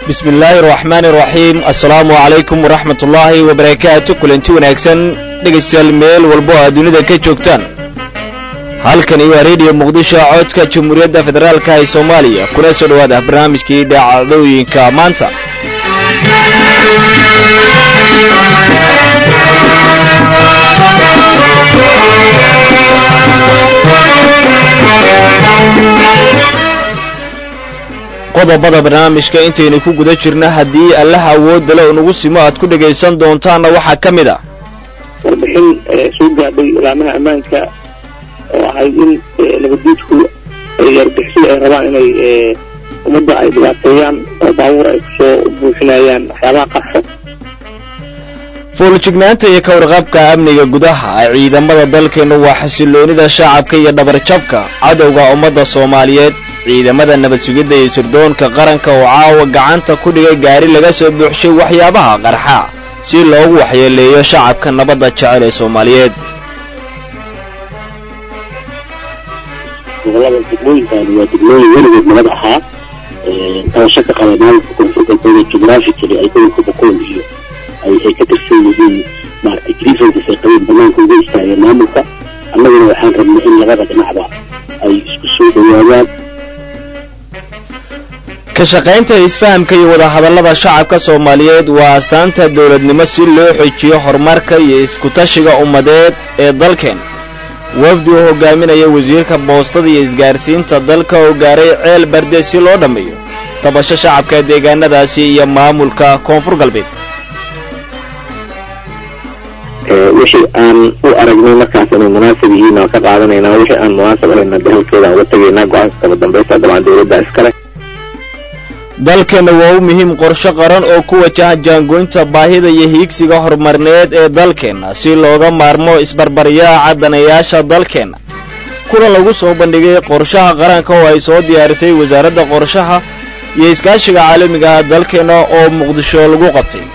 bismi illaahi araxmaani iraxiim assalaamu calaykum waraxmat ullaahi wabarakaatu kulanti wanaagsan dhegaystayaal meel walbo oo aad dunida ka joogtaan halkani waa rediyo muqdisho codka jamhuuriyadda federaalka ee soomaaliya kuna soo dhowaada barnaamijkii dhacdooyinka maanta qodobada barnaamijka intaynu ku guda jirna haddii allaha awoodale unagu simo aad ku dhegaysan doontaanna waxaa ka mid a warbixin soo gaadhay ilaamaha ammaanka oo ahayd in nabaddiidku argixisada ay rabaan inay ummadda ay dhibaateeyaan oo baabuur ay kusoo buuxinayaan waxyaabaha qarxo fuuljignaanta iyo ka warqabka amniga gudaha ciidamada dalkeennu waa xasiloonida shacabka iyo dhabarjabka cadowga ummadda soomaaliyeed ciidamada nabad sugidda iyo sirdoonka qaranka oo caawa gacanta ku dhigay gaari laga soo buuxshay waxyaabaha qarxa si loogu waxyeeleeyo shacabka nabadda jecel ee soomaaliyeed gobolada degmooyinkaani waa degmooyin weligood nabad ahaa tabasho ka qaba maamulka koonfur galbeed geographically ay gobolka boqool iyo ay ka tirsan yihiin maaragtay grievances ay qabeen banaanka uga istaageen maamulka annaguna waxaan rabnay in labada dhinacba ay isku soo dhowaadaan ka shaqaynta isfahamka iyo wadahadallada shacabka soomaaliyeed waa astaanta dowladnimo si loo xojiyo horumarka iyo iskutashiga ummadeed ee dalkeen wafdi oo hogaaminaya wasiirka boostada iyo isgaarsiinta dalka oo gaaray ceel barde si loo dhammeeyo tabasho shacabka deegaanadaasi iyo maamulka koonfur galbeed wixii aan u aragnay markaas inay munaasab yihiin aan ka qaadanaynaa wixii aan munaasab ahayna dahalkeeda aan uga tegaynaa go-aanka kaba dambaysta dabcan dowladda iskale dalkeenna waa u muhiim qorsho qaran oo ku wajaha jaangoynta baahida iyo hiigsiga horumarneed ee dalkeenna si looga maarmo isbarbaryaaca danayaasha dalkeenna kulan lagu soo bandhigay qorshaha qaranka oo ay soo diyaarisay wasaaradda qorshaha iyo iskaashiga caalamiga ah dalkeenna oo muqdisho lagu qabtay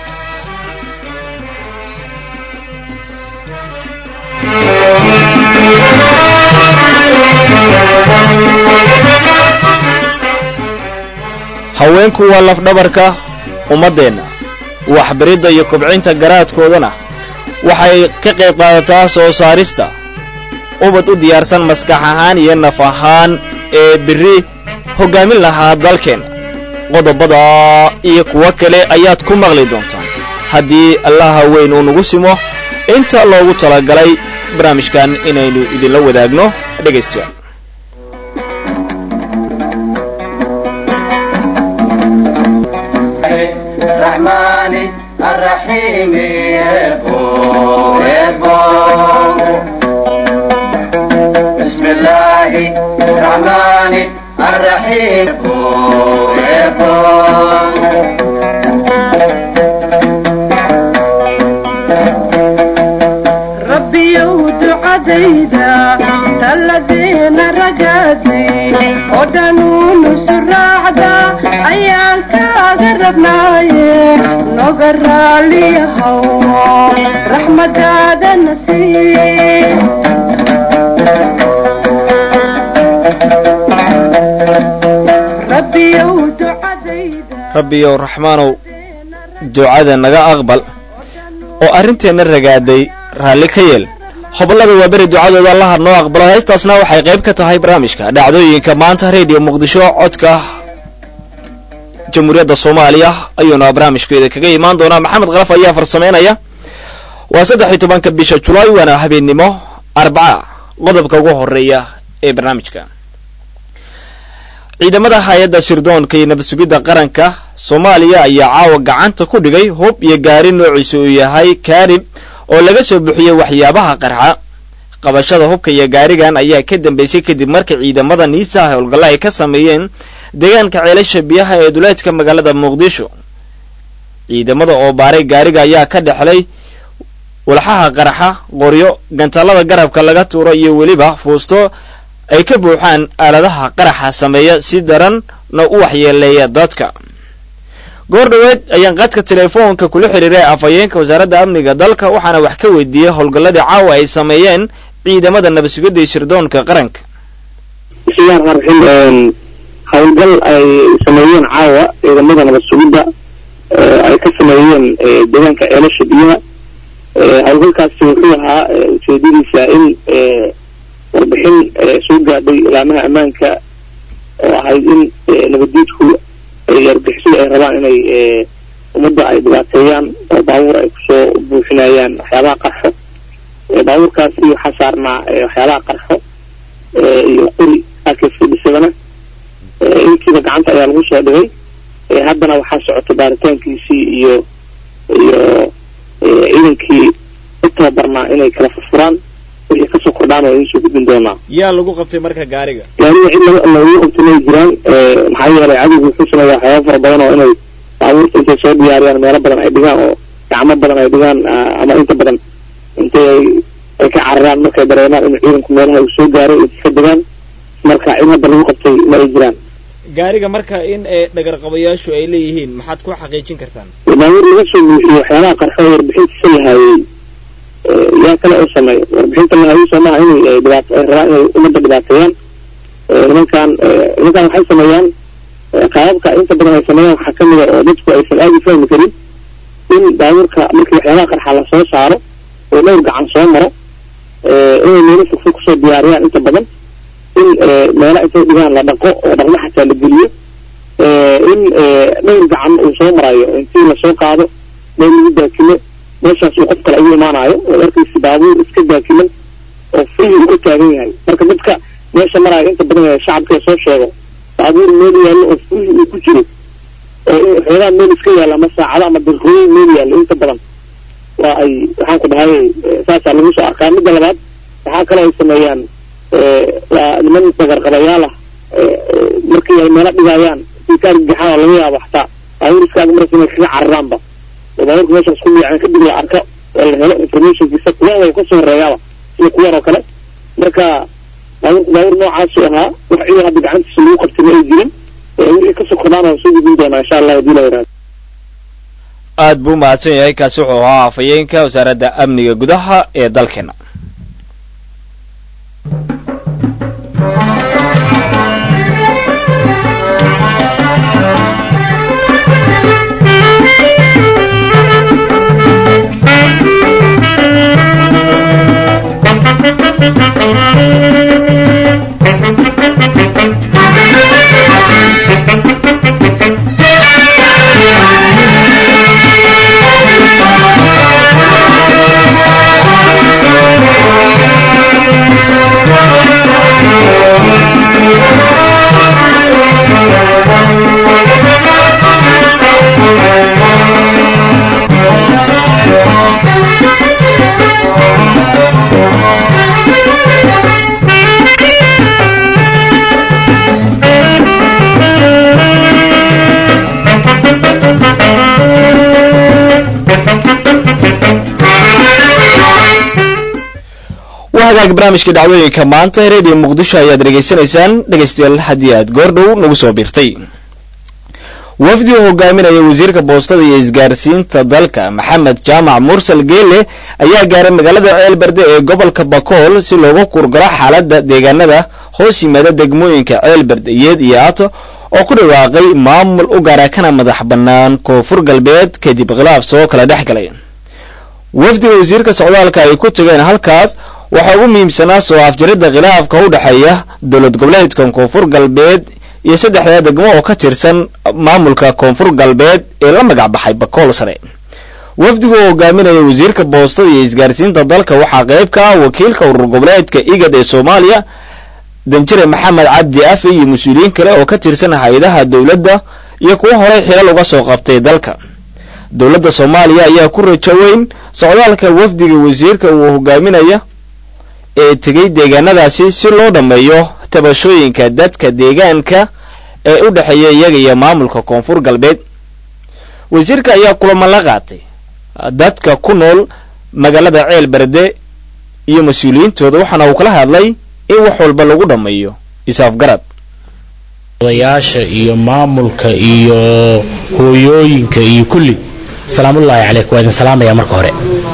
haweenku waa lafdhabarka ummaddeenna waxbaridda iyo kobcinta garaadkoodana waxay ka qayb qaadataa soo saarista ubad u diyaarsan maskax ahaan iyo naf ahaan ee berri hoggaamin lahaa dalkeenna qodobada iyo kuwo kale ayaad ku maqli doontaan haddii allaha weyn uu nagu simo inta loogu talagalay barnaamijkan inaynu idinla wadaagno dhegaystayaal الرحمن الرحيم يبو يبو بسم الله الرحمن الرحيم يبو يبو ربي ودعديدا الذين رقدي ودنون سراعدا أيان كاغربناي نقر لي هو رحمة هذا نسيم ربي ودعديدا rabbiyow raxmaanow ducada naga aqbal oo arrinteenna ragaaday raalli ka yeel hobollada waa beri ducadooda allaha noo aqbalo heestaasna waxay qayb ka tahay barnaamijka dhacdooyinka maanta rediyo muqdisho codka jamhuuriyadda soomaaliya ayuuna barnaamijkeeda kaga imaan doonaa maxamed kalaf ayaa farsamaynaya waa saddex iyo tobanka bisha julaay waana habeennimo arbaca qodobka ugu horeeya ee barnaamijka ciidamada hay-adda sirdoonka iyo nabad sugidda qaranka soomaaliya ayaa caawa gacanta ku dhigay hub iyo gaari noociisa uu yahay kaarib oo laga soo buxiyey waxyaabaha qarxa qabashada hubka iyo gaarigan ayaa ka dambeysay kadib markii ciidamada niisaha howlgalla ay ka sameeyeen deegaanka ceelasha biyaha ee duleedka magaalada muqdisho ciidamada oo baaray gaariga ayaa ka dhexlay walxaha qarxa qoryo gantaalada garabka laga tuuro iyo weliba fuusto ay ka buuxaan aaladaha qaraxa sameeya si daranna u waxyeeleeya dadka goor dhoweed ayaan qadka telefoonka kula xiriiray afhayeenka wasaaradda amniga dalka waxaana wax ka weydiiyey howlgalladii caawa ay sameeyeen ciidamada nabadsugidda iyo sirdoonka qaranka bismillahi raxmaan raxiim howlgal ay sameeyeen caawa ciidamada nabad sugidda ay ka sameeyeen deegaanka ceelasha biyaha howlgalkaasi wuxuu ahaa ujeedadiisa in warbixin soo gaadhay ilaamaha ammaanka oo ahayd in nabaddiidku argixisadu ay rabaan inay ummadda ay dhibaateeyaan oo baabuur ay kusoo buuxinayaan waxyaabaha qarxo baabuurkaasi waxaa saarnaa waxyaabaha qarxo iyo qori akfdhisadana intiiba gacanta ayaa lagu soo dhigay haddana waxaa socota baaritaankiisii iyo iyo ciidankii u tababarnaa inay kala furfuraan wixii kasoo kordhaan waa idinsoo gudbin doonaa yaa lagu qabtay marka gaariga gaariga cid lagu qabtay may jiraan maxaa yeelay cadowgu wuxuu sameeyaa waxyaaba fara badan oo inay baabuurta intay soo diyaariyaan meelo badan ay dhigaan oo gacmo badan ay dhigaan ama inta badan intay ay ka cararaan markay dareemaan in ciidanku meelaha uu soo gaaray ay ka degaan marka cid hadda lagu qabtay ma ay jiraan gaariga marka in dhagarqabayaashu ay leeyihiin maxaad ku xaqiijin kartaan baabuur laga soo buuxiyo waxyaabaha qarxo warbixintiisa lahaayey yaa kale oo sameeya warbixinta lahaayey soomaha inay dhibaato ay rabaan inay ummadda dhibaateeyaan nimankan nimankan waxay sameeyaan qaababka inta badan ay sameeyaan waxaa kamid a oo dadku aysan aada u fahmi karin in baabuurka markii waxyaabaha qarxa la soo saaro oo dhowr gacan soo maro inay meelo fogfog kusoo diyaariyaan inta badan in meela intay dhigaan la dhaqo oo dhaqmo xataa la geliyo in dhowr gacan uu soo marayo intii lasoo qaado meel lagu daakimo meeshaas uu qof kale ugu imaanayo oo arkaysi baabuur iska daakiman oo fihi uu ka taagan yahay marka dadka meesha maraayo inta badan ee shacabka soo sheego baabuur meel yaallo oo fihi uu ku jiro oo xoogaa meel iska yaalla ama saacado ama daqiiqooyin meel yaallo inta badan waa ay waxaan ku dhahay saasaa lagu soo arkaa midda labaad waxaa kaloo ay sameeyaan waa niman dagarqabayaal ah markii ay meelo dhigayaan si ka argagaxaan oo laga yaabo xataa baabuur iskaaga maraysa inay kaga cararaanba oo baabuurka meeshaas ku liiceen kadib la arko oo la helo informationkiisa kuwan way kasoo horeeyaaba sida kuwan oo kale marka baabuurku baabuur noocaasu ahaa wax ciidan hadda gacantiisa lagu qabtay ma ay jirin wixii kasoo kordhaan waan soo gudbin doonaa insha allah hadii la yidhahdo aad buu mahadsan yahay kaasi wuxuu ahaa afhayeenka wasaaradda amniga gudaha ee dalkeena hagaag barnaamijka dhacdooyinka maanta radio muqdisho ayaad dhegaysanaysaan dhegaystayaal haddii aad goordhow nagu soo biirtay wafdi uu hogaaminaya wasiirka boostada iyo isgaarsiinta dalka maxamed jaamac mursal geele ayaa gaaray magaalada ceelberde ee gobolka bakool si loogu kurgalo xaaladda deegaanada hoos yimaada degmooyinka ceelberde iyed iyo ato oo ku dhawaaqay maamul u gaara kana madax bannaan koonfur galbeed kadib khilaaf soo kala dhex galay wafdiga wasiirka socdaalka ay ku tageen halkaas waxaa ugu muhiimsanaa soo afjaridda khilaafka u dhexeeya dowlad goboleedka koonfur galbeed iyo saddexdaa degmo oo ka tirsan maamulka koonfur galbeed ee la magac baxay bakool sare wafdigu oo hogaaminaya wasiirka boostada iyo isgaarsiinta dalka waxaa qayb ka ah wakiilka urur goboleedka igad ee soomaaliya danjire maxamed cabdi afe iyo mas-uuliyiin kale oo ka tirsan hay-adaha dowladda iyo kuwo horey xilal uga soo qabtay dalka dowladda soomaaliya ayaa ku rajo weyn socdaalka wafdiga wasiirka uu hogaaminaya ee tegay deegaanadaasi si loo dhammeeyo tabashooyinka dadka deegaanka ee u dhexeeya iyaga iyo maamulka koonfur galbeed wasiirka ayaa kulamo la qaatay dadka ku nool magaalada ceel berde iyo mas-uuliyiintooda waxaana uu kala hadlay in wax walba lagu dhammeeyo isaafgarad odayaasha iyo maamulka iyo hooyooyinka iyo kulli salaamullaahi calayk waa idin salaamaya marka hore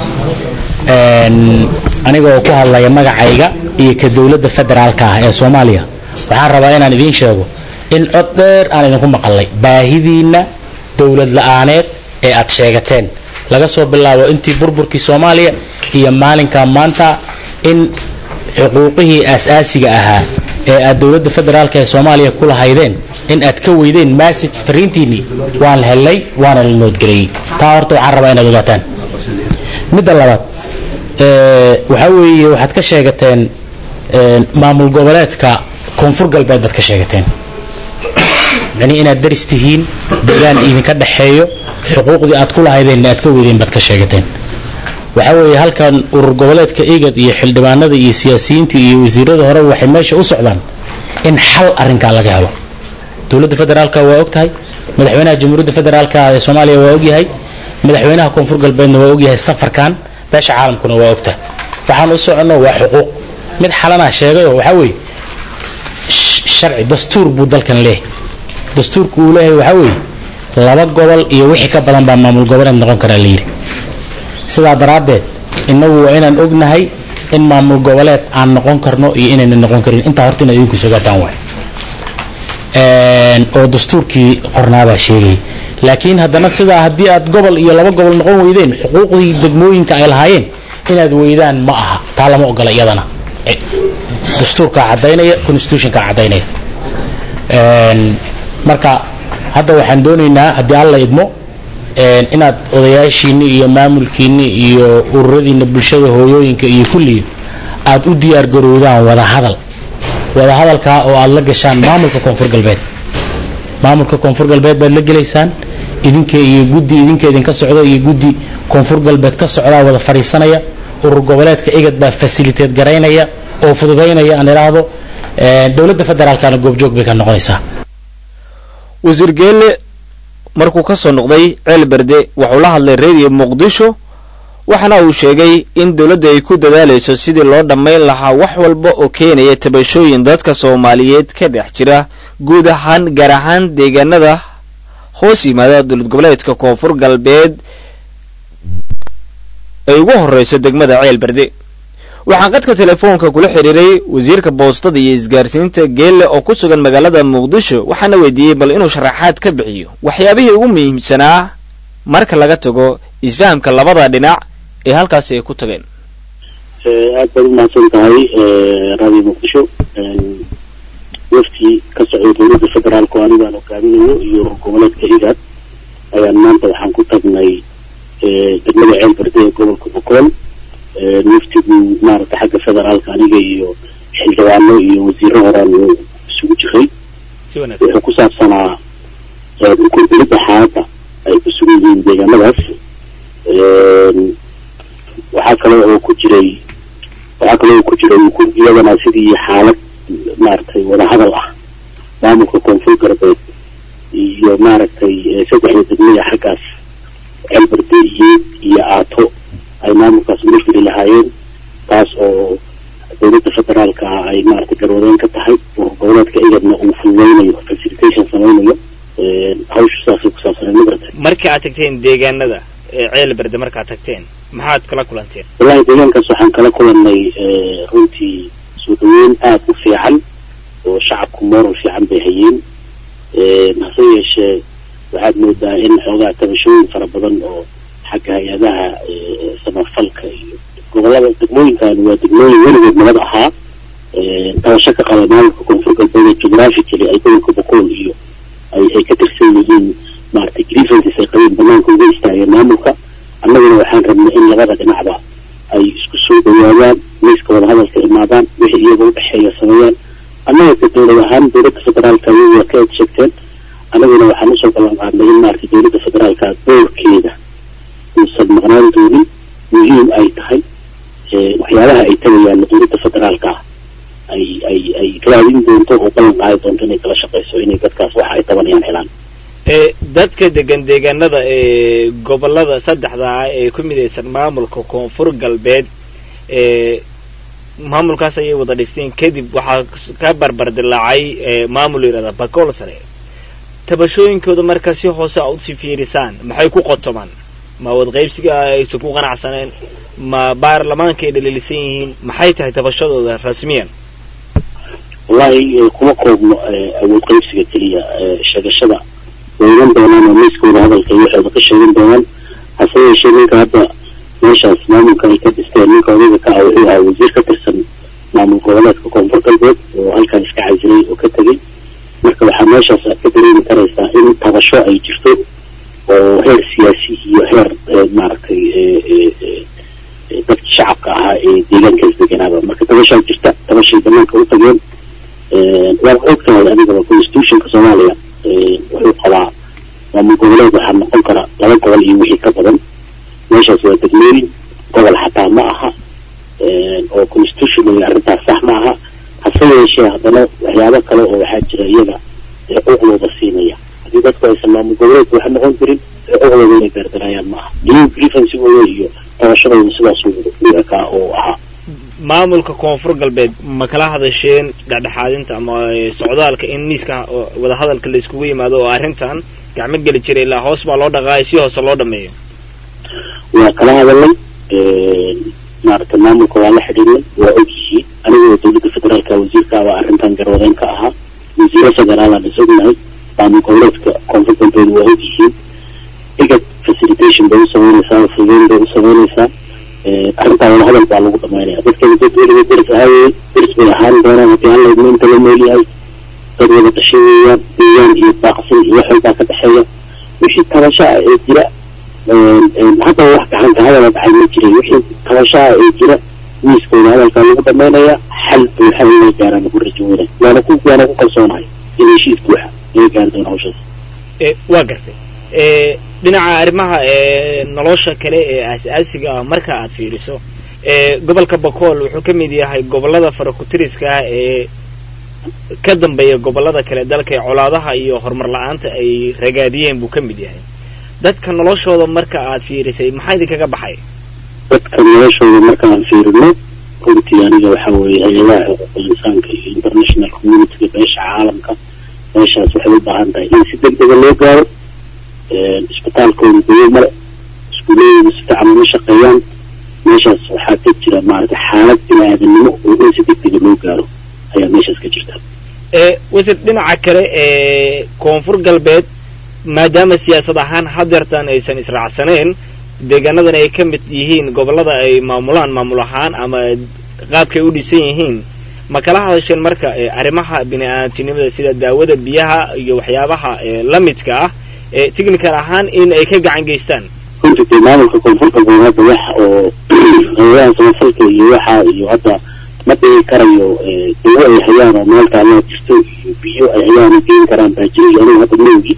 anigoo ku hadlaya magacayga iyo ka dowladda federaalka ah ee soomaaliya waxaan rabaa inaan idiin sheego in cod dheer aan idinku maqalnay baahidiinna dowlad la-aaneed ee aad sheegateen laga soo bilaabo intii burburkii soomaaliya iyo maalinka maanta in xuquuqihii aas-aasiga ahaa ee aad dowladda federaalka ee soomaaliya ku lahaydeen in aad ka weydeen message fariintiinnii waan helnay waana la noodgeliyey taa horta waxaan rabaa inaad ogaataan midda labaad waxaa weeye waxaad ka sheegateen maamul goboleedka koonfur galbeed baad ka sheegateen micnii inaad daris tihiin degaan idinka dhexeeyo xuquuqdii aad ku lahaydeenna aad ka weydeen baad ka sheegateen waxaa weeye halkan urur goboleedka igad iyo xildhibaanada iyo siyaasiyiinta iyo wasiirada hore waxay meesha u socdaan in xal arrinkaa laga helo dowladda federaalka waa og tahay madaxweynaha jamhuuriyadda federaalka ee soomaaliya waa ogyahay madaxweynaha koonfur galbeedna waa ogyahay safarkan beesha caalamkuna waa ogtahay waxaan u soconno waa xuquuq mid xalanaa sheegayoo waxaa weeye sharci dastuur buu dalkan leeyahay dastuurku uu leeyahay waxaa weeye laba gobol iyo wixii ka badan baa maamul goboleed noqon karaa layidhi sidaa daraaddeed innagu waa inaan ognahay in maamul goboleed aan noqon karno iyo inayna noqon karin intaa horta inaad idinku sogaataan waay oo dastuurkii qornaabaa sheegayay laakiin haddana sidaa haddii aad gobol iyo laba gobol noqon weydeen xuquuqdii degmooyinka ay lahaayeen inaad weydaan ma aha taa lama ogola iyadana dastuurkaa caddaynaya constitutionkaa caddaynaya marka hadda waxaan doonaynaa haddii alla idmo inaad odayaashiinni iyo maamulkiinni iyo ururadiinna bulshada hooyooyinka iyo kulligii aad u diyaar garowdaan wadahadal wadahadalkaa oo aad la gashaan maamulka koonfur galbeed maamulka koonfur galbeed baad la gelaysaan idinka iyo guddi idinka idinka socda iyo guddi koonfur galbeed ka socdaa wada fadhiisanaya urur goboleedka igad baa fasiliteed garaynaya oo fududaynaya aan idhaahdo dowladda federaalkana goobjoog bay ka noqonaysaa wasiir geelle markuu ka soo noqday ceel berde wuxuu la hadlay reediyo muqdisho waxaana uu sheegay in dowladda ay ku dadaalayso sidii loo dhammayn lahaa wax walba oo keenaya tabashooyin dadka soomaaliyeed ka dhex jira guud ahaan gaar ahaan deegaanada hoos yimaada dowlad goboleedka koonfur galbeed ay ugu horreyso degmada ceel berde waxaan qadka telefoonka kula xidhiiray wasiirka boostada iyo isgaarsiinta geelle oo ku sugan magaalada muqdisho waxaana weydiiyey bal inuu sharaxaad ka bixiyo waxyaabihii ugu muhiimsanaa marka laga tago isfahamka labada dhinac ee halkaasi ay ku tageen aad baad umahadsan tahay radio muqdisho waftii ka socday dowladda federaalka oo anigaan hogaaminayo iyo urur goboleedka igaad ayaan maanta waxaan ku tagnay degmada ceel berde ee gobolka bokool waftigu maaragta xagga federaalka aniga iyo xildhibaano iyo wasiiro horaan isugu jiray wuxuu ku saabsanaa ukurgelidda xaaladda ay ku sugan yihiin deegaanadaas waxaa kale oo ku jiray waxaa kale oo ku jiray iyadana sidii xaalad maaragtay wadahadal ah maamulka koonfur galbeed iyo maaragtay saddexda degmada xaggaas ceelberde iyo iyo aato ay maamulkaas ula fili lahaayeen taas oo dowladda federaalka ah ay maaragtay garwadeen ka tahay urur goboleedka igadna uu fulmeynayo facilitation sameynayo hawshu saasay ku saabsanay magarata markii aad tagteen deegaanada ceel berde markaad tagteen maxaad kala kulanteen wallahi deegaankaas waxaan kala kulannay runtii soo dhaweyn aada u fiican oo shacabku moral fiican bay hayeen hase yeeshee waxaad moodaa in xoogaa tabashooyin fara badan oo xagga hay-adaha samafalka iyo gobolada degmooyinkan waa degmooyin weligood nabad ahaa tabasho ka qaba maamulka koonfur galbeed ee geographically ay gobolka bokool iyo ay ay ka tirsan yihiin maaragtay grievances ay qabeen banaanka uga istaageen maamulka annaguna waxaan rabnay in labada dhinacba ay isku soo dhawaadaan miiska wadahadalka imaadaan wixii iyaga u dhexeeya sameeyaan annaga ka dowlad ahaan dowladda federaalka iyagu waa ka edsheegteen annaguna waxaan usoo ballan qaadnay in maaragtay dowladda federaalka doorkeeda uusan maqnaan doonin muhiim ay tahay waxyaabaha ay tagayaan dowladda federaalka ah ay ay ay raadin doonto oo ballan qaadi doonto inay kala shaqeyso inay dadkaas waxa ay tabanayaan helaan dadka degan deegaanada ee gobolada saddexda ah ee ku midaysan maamulka koonfur galbeed ee maamulkaas ayay wada dhisteen kadib waxaa ka barbar dilaacay maamul yidhahda bakool sare tabashooyinkooda marka si hoose a usii fiirisaan maxay ku qotomaan ma wadqaybsiga aysan ku qanacsaneen ma baarlamaanka ay dhaliilisan yihiin maxay tahay tabashadooda rasmiyan wallahi eh, kuma koobno eh, awood qaybsiga keliya eh, sheegashada way iman doonaan oo miiskooda hadalka iyo waxooda ka sheegan doonaan hase yeeshee ninka hadda meeshaas maamulka ay ka dhisteen ninka odayga ka ah wuxuu ahaa wasiir ka tirsan maamul goboleedka koonfur galbeed oo halkan iska casilay oo ka tegey marka waxaa meeshaas aad ka dareemi karaysaa in tabasho ay jirto oo heer siyaasi iyo heer eh, maaragtay eh, eh, eh, eh, dadkii shacabka ahaa ee deegaankaas deganaaba marka tabashaa jirta tabashay banaanka u tageen waad ogtahay adigaba constitutionka soomaaliya eh, wuxuu qabaa maamul goboleed waxaa noqon kara laba gobol iyo wixii ka badan meeshaas waa degmooyin gobol xataa ma aha eh, oo constitutional arrintaas sax ma aha hase yeeshee haddana waxyaabo kale oo waxaa jira iyaga ee uqdooda siinaya haddii dadku aysan maamul goboleedka waxa noqon karin ee uqdooda inay beerdarayaan ma aha new grievancegooda iyo tabashadooda sidaas u ekaa oo ahaa maamulka koonfur galbeed ma kala hadasheen dhexdhexaadinta ama eh, socdaalka in miiska oo wadahadalka la iskugu yimaado oo arrintan gacmo geli jira ilaa hoos baa loo dhaqaaya si hoose loo dhameeyo waa kala hadalnay maaragtay maamulka waa la xidhiidnay waa og yihiin anigoo dowladda federaalka wasiirka baa arrintan garwadeen ka ahaa wasiiro federaalaan is ognahay maamul goboleedka koonfur galbeed waa og yihiin igad facilitation bay u samaynaysaa fudeyn bay u samaynaysaa Eh, arrintaa wada hadal baa lagu dhamaynaya dadkeeda dad weliba deris ahaayey deris bay ahaan doonaan haddii alla idmo inta la nool yahay dad wada dhashay weeyaan deegaan iyo daaqsin iyo wax walbaa ka dhexeeya wixii tabashaa ee jira hadda wax gacanka hadala dhacay ma jiray wixii tabashaa ee jira miiskooda hadalkaa lagu dhamaynaya xal buuxa inay gaaraan lagu rajo weynay waana ku waana ku kalsoonahay in heshiis buuxa inay gaari doona hawshaas Eh, waa gartay Eh, dhinaca arrimaha eh, nolosha kale ee aas-aasiga ah marka aad fiiriso eh, gobolka bakool wuxuu ka mid yahay gobollada farakutiriska ah ee ka dambeeya gobollada kale dalka ee colaadaha iyo horumar la-aanta ay ragaadiyeen buu ka mid yahay dadka noloshooda marka aad fiirisay maxaa idinkaga baxay dadka noloshooda markaan fiirino runtii aniga waxa weeye hay-adaha xuquuqul insaanka iyo international communityga beesha caalamka meeshaas waxay u baahan tahay in si degdega loo gaaro isbitaalkooda dawo male iskuuladooda si fiican uma shaqeeyaan meeshaas waxaa ka jira maaragtay xaalad bini-aadanimo oo in si degdega loo gaaro ayaa meeshaas ka jirta Eh, wasir dhinaca kale ee koonfur galbeed maadaama siyaasad ahaan hadeertan aysan israacsaneen deegaanadan ay ka mid yihiin gobollada ay maamulaan maamul ahaan ama qaabkay u dhisan yihiin ma kala hadasheen marka eh, arrimaha bini-aadantinimada sida daawada biyaha iyo waxyaabaha eh, la midka ah ee technical ahaan in ay ka gacan geystaan runtii dee maamulka koonfur galbeed hadda wax oo hayadaha samafalka iyo waxa iyo hadda ma dhigi karayo eh, dawo ay hayaan oo meel taalaa jirto iyo biyo ay hayaan oo geyn karaan baa jira iyo anigu hadda maogi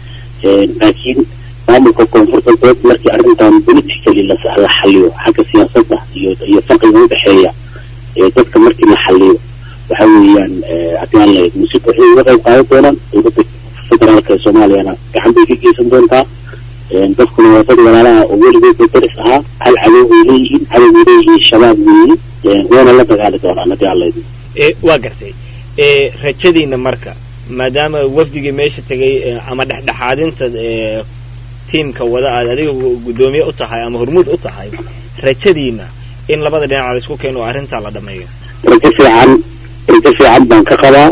laakiin maamulka koonfur galbeed markii arrintan politically la la xaliyo xagga siyaasadda iyo iyo farqiga udhexeeya ee dadka markii la xaliyo waxa weeyaan eh, haddii aan la musib waxay uga qayb qaadan doonaan dowladda federaalka ee soomaaliyana gacan bay ka geysan doontaa Een, dadkuna waa dad walaalaha oo weligood daris ahaa hal cadow bay leeyihiin cadow bay leeyihiin shabaab weeye Een, wayna la dagaali doonaan haddii alla idmo Eh, waa gartay Eh, rajadiina marka maadaama wafdigii meesha tegay eh, ama dhexdhexaadinta eh, tiimka wada aad adiga gu- guddoomiye u tahay ama hormuud u tahay rajadiina in labada dhinac la isku keeno oo arrintaa la dhameeyo rajo fiican rajo fiican baan ka qabaa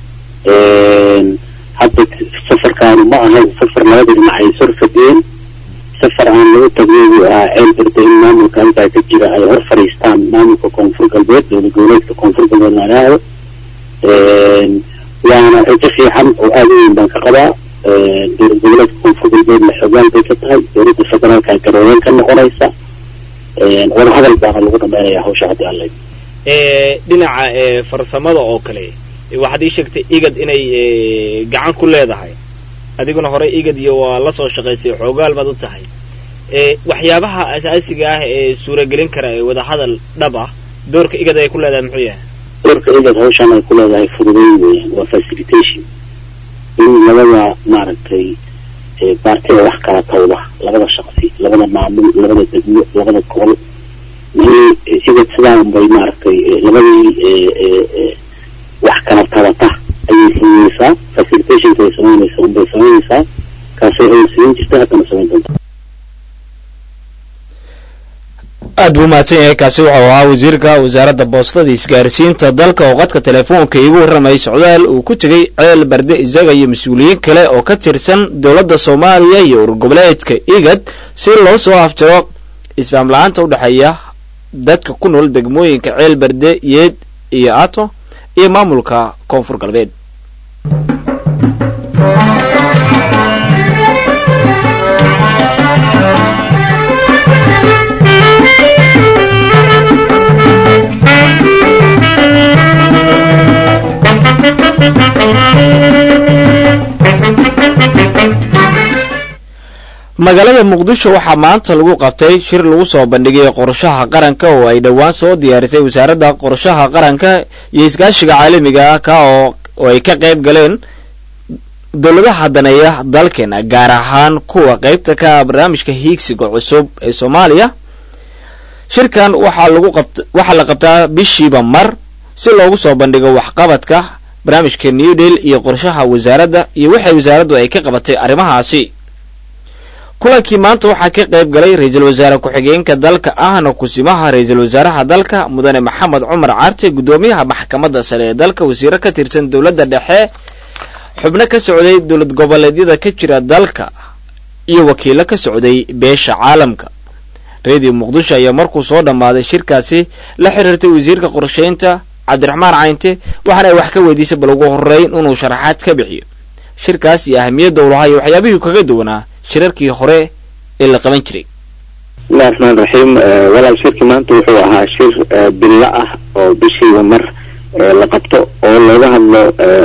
Een, hadda safarkaanu ma ahayn safar labada dhinac ay sor fadhiyeen safar aan lagu tagnay buu ahaa ceel birta in maamulka halkaa ka jira ay hor fadhiistaan maamulka koonfur galbeed dowlad goboleedka koonfur galbeed la yidhaahdo Een, waana rajo fiican oo aada u weyn baan ka qabaa Een, dowlad goboleedka koonfur galbeedna xoogaan bay ka tahay dowladda federaalka garooden ka noqonaysa Een, wadahadal baana lagu dhameynaya hawsha haddii aan la Eh, dhinaca eh, farsamada oo kale eh, waxaad ii sheegtay igad inay eh, gacan ku leedahay adiguna horey igad iyo waa la soo shaqaysay xoogaal baad u tahay Eh, waxyaabaha asaasiga ah ee suuragelin kara ee wadahadal dhab ah doorka igad ay ku leedahay muxuu yahay doorka igad hawshan ay ku leedahay fududeyn weeyaan waa facilitation in labada maaragtay eh, baartida wax kala tawda labada shaqsi labada maamul labada degmo labada gobol in igad sidaan bay maaragtay eh, labadii eh, eh, eh, wax kala tabata ayay sameyneysaa facilitationka ay sameyneysaa unbay sameyneysaa kaasay ay samayn jirta haddana samayn doonta aad buu mahadsan yahay kaasi wuxuu ahaa wasiirka wasaaradda boostada isgaarsiinta dalka oo qadka telefoonka iigu warramayay socdaal uu ku tegey ceel barde isaga iyo mas-uuliyiin kale oo ka tirsan dowladda soomaaliya iyo urur goboleedka igad si loo soo afjaro isfaam la-aanta u dhexeeya dadka ku nool degmooyinka ceel barde yeed iyo ato iyo maamulka koonfur galbeed magaalada muqdisho waxaa maanta lagu qabtay shir lagu soo bandhigay qorshaha qaranka oo ay dhowaan soo diyaarisay wasaaradda qorshaha qaranka iyo iskaashiga caalamiga ah ka oo oo ay ka qayb galeen dowladaha daneeya dalkeena gaar ahaan kuwa qaybta ka ah barnaamijka hiigsiga cusub ee soomaaliya shirkan waxaa lagu qabt waxaa la qabtaa bishiiba mar si loogu soo bandhigo waxqabadka barnaamijka new deal iyo qorshaha wasaaradda iyo waxay wasaaraddu ay ka qabatay arrimahaasi kulankii maanta waxaa ka qayb galay ra-iisul wasaare ku-xigeenka dalka ahna kusimaha ra-iisul wasaaraha dalka mudane maxamed cumar carte guddoomiyaha maxkamadda sare ee dalka wasiiro ka tirsan dowladda dhexe xubno ka socday dowlad goboleedyada ka jira dalka iyo wakiilo ka socday beesha caalamka reediyo muqdisho ayaa markuu soo dhammaaday shirkaasi la xiriirtay wasiirka qorsheynta cabdiraxmaan caynte waxaana ay wax ka weydiisay bal ugu horreyn inuu sharaxaad ka bixiyo shirkaas iyo ahamiyadda uu lahaa iyo waxyaabihii kaga duwanaa shirarkii hore ee la qaban jiray bismillahi raxmaan raxiim walaal shirki maanta wuxuu ahaa shir billo ah oo bishiiba mar la qabto oo looga hadlo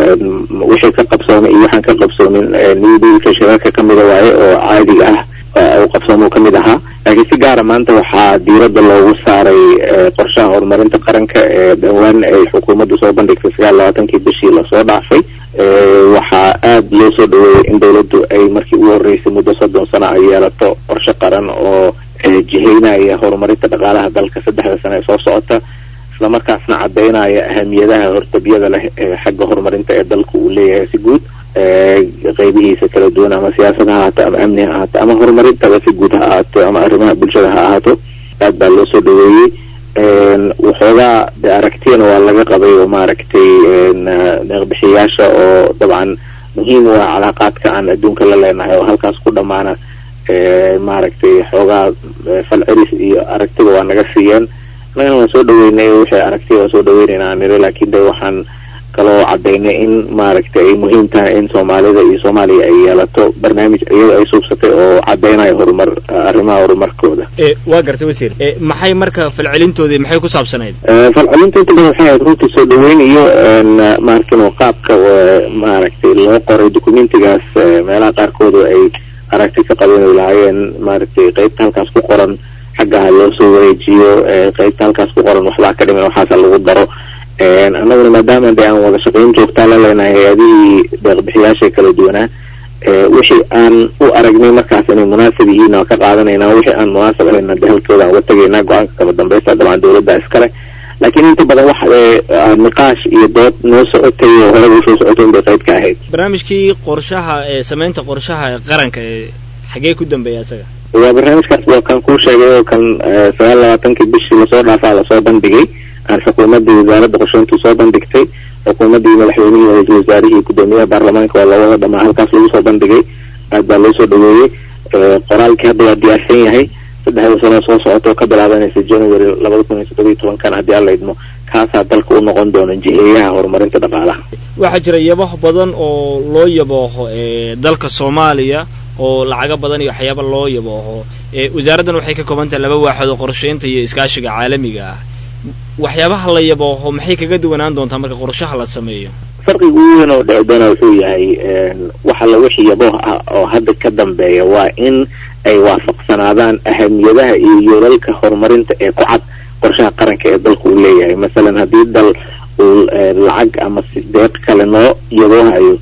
wixii ka qabsoomay iyo waxaan ka qabsoomin newdealka shirarka ka mida waaye oo caadiga ah uu qabsoomo kamid ahaa laakiin si gaara maanta waxaa diiradda loogu saaray qorshaha horumarinta qaranka ee dhowaan ay xukuumaddu soo bandhigtay sagaal labaatankii bishii lasoo dhaafay waxaa aada loo soo dhaweeyey in dowladdu ay markii ugu horreysay muddo soddon sano ay yeelato qorshe qaran oo jihaynaya horumarinta dhaqaalaha dalka saddexda sano ee soo socota islamarkaasna caddaynaya ahamiyadaha hortabiyada leh ee xagga horumarinta ee dalka uu leeyahay si guud qeybihiisa kala duwan ama siyaasad ha ahaato ama amni ha ahaato ama horumarintaba si guud ha ahaato ama arrimaha bulshada ha ahaato aad baa loo soo dhaweeyey waxoogaa de aragtiyana waa laga qabay oo maaragtay deeqbixiyaasha oo dabcan muhiim u ah calaaqaadka aan adduunka la leenahay oo halkaas ku dhammaana maaragtay xoogaa falcelis iyo aragtida waa naga siiyeen annagana waan soo dhaweynay wixii aragtiya waan soo dhaweynayna aan niri laakiin de waxaan kaloo cadaynay in maaragtay ay muhiim tahay in soomaalida iyo soomaaliya ay yeelato barnaamij iyada ay suubsatay oo cadaynayo horumar arrimaha horumarkooda waa gartay wasiir maxay marka falcelintoodii maxay ku saabsanayd falcelinta inta badan waxay ahayd runtii soo dhaweyn iyo maarkin qaabka maaragtay loo qoray documentigaas meelaha qaarkooda ay aragti ka qabeen ay lahaayeen maaragtay qeybta halkaas ku qoran xaggaha loo soo wareejiyo qeybta halkaas ku qoran waxbaa ka dhiman waxaasa lagu daro annaguna maadaama de aan wada shaqayn joogtaa la leenahay hay-adihii deeqbixiyaasha kala duwanaa wixii aan u aragnay markaas inay munaasab yihiin oo ka qaadanayna wixii aan munaasab ahayna de halkooda aan uga tegaynaa go-aanka kama dambaysta dabcan dowladda iskale laakiin inta badan wax niqaash iyo dood noo socotay oo horeba usoo socotay inbay qayb ka ahayd barnaamijkii qorshaha ee samaynta qorshaha ee qaranka ee xagee ku dambeeya isaga waa barnaamijkaas waa kan kuu sheegay oo kan sagaal labaatankii bishii lasoo dhaafaa lasoo bandhigay aan xukuumaddii wasaaradda qorsheyntu soo bandhigtay xukuumaddii madaxweynihii ra-iisul wasaarihii guddoomiyaha baarlamaanka waa loo wada dhamaa halkaas lagu soo bandhigay aad baa loo soo dhaweeyey qoraalkii hadda waa diyaarsan yahay saddexda sano soo socota oo ka bilaabanaysa january labada kun iyo toddobiyo tobankan haddii alla idmo kaasaa dalka u noqon doona jiheeyaha horumarinta dhaqaalaha waxaa jira yabaho badan oo loo yabooho ee dalka soomaaliya oo lacago badan iyo waxyaaba loo yabooho wasaaraddan waxay ka kooban tahay laba waaxood oo qorsheynta iyo iskaashiga caalamiga ah waxyaabaha la yabooho maxay kaga duwanaan doontaa marka qorshaha la sameeyo farqiga ugu weyn oo dhici doona wuxuu yahay waxa la wixii yabooh ah oo hadda ka dambeeya waa in ay waafaqsanaadaan ahamiyadaha iyo yoolalka horumarinta ee ku cad qorshaha qaranka ee dalka uu leeyahay masalan haddii dal uu lacag ama deeq kale noo yaboohayo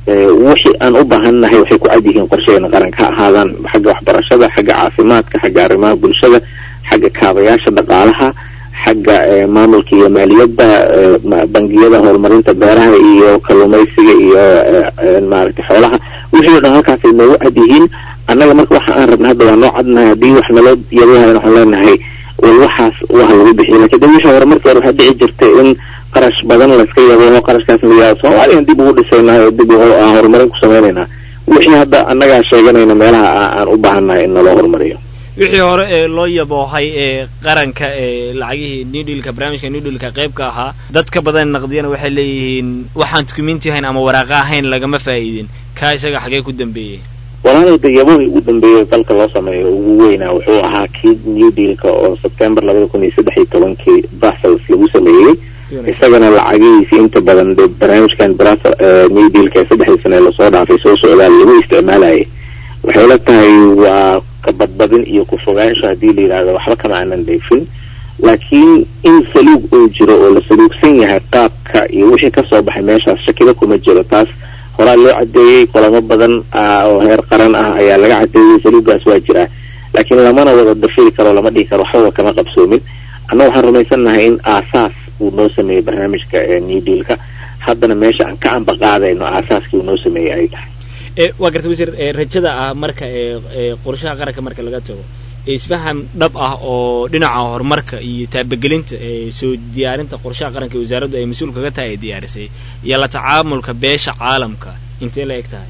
wixii aan u baahannahay waxay ku cad yihiin qorsheena qaranka ha ahaadaan xagga waxbarashada xagga caafimaadka xagga arrimaha bulshada xagga kaabayaasha dhaqaalaha xagga maamulka iyo maaliyadda bangiyada horumarinta beeraha iyo kalluumaysiga iyo maaragtay xoolaha wixii o dhan halkaasay noogu cad yihiin annaga marka waxa aan rabna hadda waa noo cadnahay haddii wax naloo yaboohayan waxaan leenahay wal waxaas waha lagu bixiyo lakin de wixii hore markii hore waxaa dhici jirtay in qarash badan layska yabo qarashkaas layaa soomaaliyan dib ugu dhisaynaa oo dib aan horumarin ku sameynaynaa wixii hadda annagaa sheeganayna meelaha aan u baahannahay in naloo horumariyo wixii hore ee loo yaboohay ee qaranka ee lacagihii new dealka barnaamijka new dealka qaybka ahaa dad ka badan naqdiyana waxay leeyihiin waxaan dukumenti ahayn ama waraaqa ahayn lagama faa'iidin kaa isaga xagee ku dambeeyey walaalow de yaboohii ugu dambeeyey dalka loo sameeyo ugu weynaa wuxuu ahaa kii new dealka oo september labada kun iyo saddex iyo tobankii brussels lagu sameeyey isagana lacagihiisi inta badan de barnaamijkan new dealka ee saddexdii sane lasoo dhaafay soo socdaal lagu isticmaalayay waxay la tahay waa kabadbadin iyo ku-fogaansho haddii la yidhahdo waxba kama aanan dheefin laakiin in saluug uu jiro oo la saluugsan yahay qaabka iyo wixii kasoo baxay meeshaas shakiba kuma jiro taas horaa loo cadeeyey kulamo badan oo heer qaran ah ayaa laga cadeeyey saluugaas waa jiraa laakiin lamana wada dafiri karo lama dhihi karo waxbaba kama qabsoomin anna waxaan rumaysannahay in aasaas uu noo sameeyey barnaamijka new dealka haddana meesha aan ka amba qaadayno aasaaskii uu noo sameeyey ay tahay waa garta wasiir rajada ah marka qorshaha qaranka marka laga tago isfaham dhab ah oo dhinaca horumarka iyo taabagelinta soo diyaarinta qorshaha qaranka ee wasaaraddu ay mas-uul kaga tahay ay diyaarisay iyo la tacaamulka beesha caalamka intee la eg tahay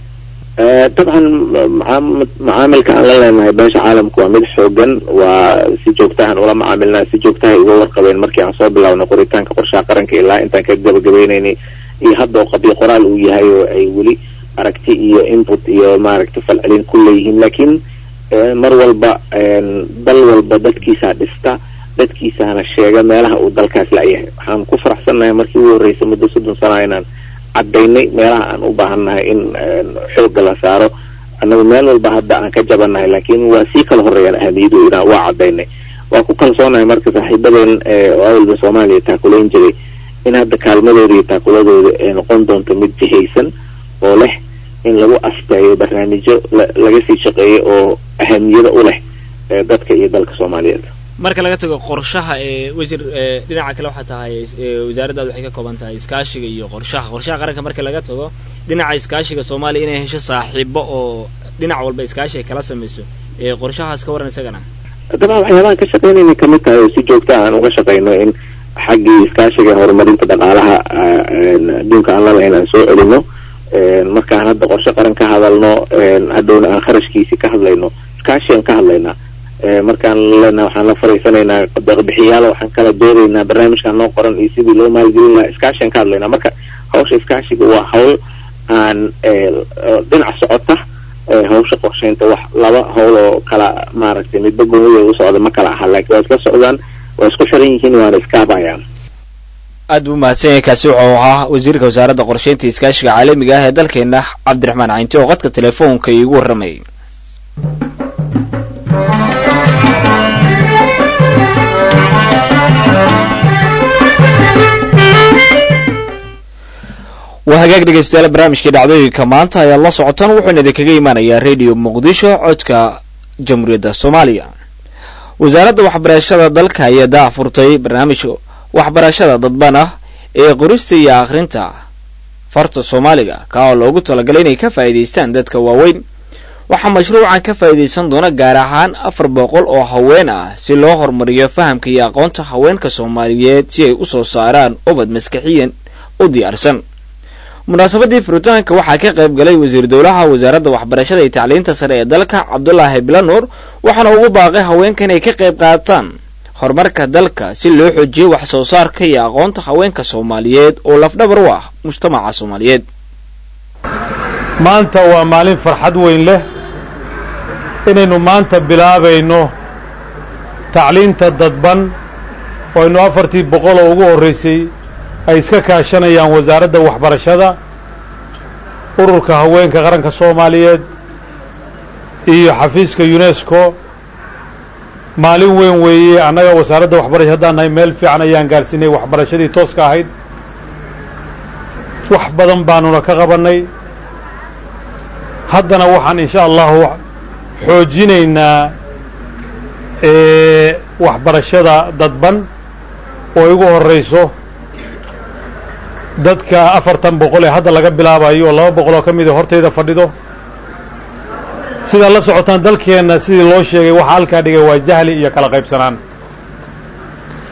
dabcan macaamilka aan la leenahay beesha caalamka waa mid xoogan waa si joogtahan ula macaamilnaa si joogtahay uga warqabeen markii aan soo bilaabnay qoritaanka qorshaha qaranka ilaa intaan ka gabagabaynaynay iyo hadda oo qabyo qoraal uu yahay oo ay weli aragti iyo input iyo maaragtay falcelin ku leeyihiin laakiin mar walba dal walba dadkiisaa dhista dadkiisaana sheega meelaha uu dalkaas la-yahay waxaan ku faraxsannahay markii ugu horreysay muddo soddon sana inaan caddaynay meelaha aan u baahannahay in xoogga la saaro annagu meel walba hadda aan ka jabannahay laakiin waa sii kala horreeyaan ahamiyadu inaan waa caddaynay waa ku kalsoonahay marka saaxiibadeen oo awalba soomaaliya taakulayn jiray in hadda kaalmadooda iyo taakuladooda ay noqon doonto mid jihaysan oo leh in lagu asteeyo barnaamijyo laga sii shaqeeyo oo ahamiyada u leh dadka iyo dalka soomaaliyeed marka laga tago qorshaha ee wasiir dhinaca kale waxaa tahay wasaaraddaad waxay ka kooban tahay iskaashiga iyo qorshaha qorshaha qaranka marka laga tago dhinaca iskaashiga soomaaliya inay hesho saaxiibo oo dhinac walba iskaashi ay kala samayso qorshahaas ka waran isagana dabcan waxyaabahan ka shaqeynayna kamid tahay oo si joogta aan uga shaqeyno in xaggii iskaashiga horumarinta dhaqaalaha adduunka aan la lahayn aan soo celino markaan hadda qorshe qaran ka hadalno hadhowna aan kharashkiisi ka hadlayno iskaashi aan ka hadlaynaa markaan lena waxaan la fariisanaynaa deeqbixiyaala waxaan kala doodaynaa barnaamijkaan noo qoran iyo sidii loo maalgelin lahaa iskaashi aan ka hadlaynaa marka hawsha iskaashiga waa hawl aan dhinac socota hawsha qorsheynta wax laba hawl oo kala maaragtay midba goonideeda u socda ma kala aha laakiin waa isla socdaan waa isku xiran yihiin waana iskaabayaan aad buu mahadsan yahay kaasi wuxuu ahaa wasiirka wasaaradda qorsheynta iskaashiga caalamiga ah ee dalkeena cabdiraxmaan caynti oo qadka telefoonka iigu warramayay waa hagaag dhegeystayaal barnaamijkii dhacdooyinka maanta ayaad la socotaan wuxuuna idinkaga imaanayaa radio muqdisho codka jamhuuriyadda soomaaliya wasaaradda waxbarashada dalka ayaa daafurtay barnaamij waxbarashada dadban ah ee qorista iyo akhrinta farta soomaaliga ka oo loogu talagalay inay ka faa'iidaystaan dadka waaweyn waxaa mashruucan ka faa'iidaysan doona gaar ahaan afar boqol oo haween ah si loo horumariyo fahamka iyo aqoonta haweenka soomaaliyeed si ay u soo saaraan ubad maskaxiyan u diyaarsan munaasabadii furitaanka waxaa ka qayb galay wasiir dowlaha wasaaradda waxbarashada iyo tacliinta sare ee dalka cabdulaahi bilanuur waxaana ugu baaqay haweenka inay ka qayb qaataan horumarka dalka si loo xoojiyo wax soo saarka iyo aqoonta haweenka soomaaliyeed oo lafdhabar u ah mujtamaca soomaaliyeed maanta waa maalin farxad weyn leh inaynu maanta bilaabayno tacliinta dadban oo aynu afartii boqol oo ugu horraysay ay iska kaashanayaan wasaaradda waxbarashada ururka haweenka qaranka soomaaliyeed iyo xafiiska unesco maalin weyn weeye annaga wasaaradda waxbarasha haddaan nahay meel fiican ayaan gaarsiinay waxbarashadii tooska ahayd wax badan baanuna ka qabannay haddana waxaan insha allahu xoojinaynaa waxbarashada dadban oo igu horrayso dadka afartan boqol ee hadda laga bilaabayo oo laba boqol oo ka mida hortayda fadhido sidaad la socotaan dalkeenna sidii loo sheegay waxaa halkaa dhigay waa jahli iyo kala qaybsanaan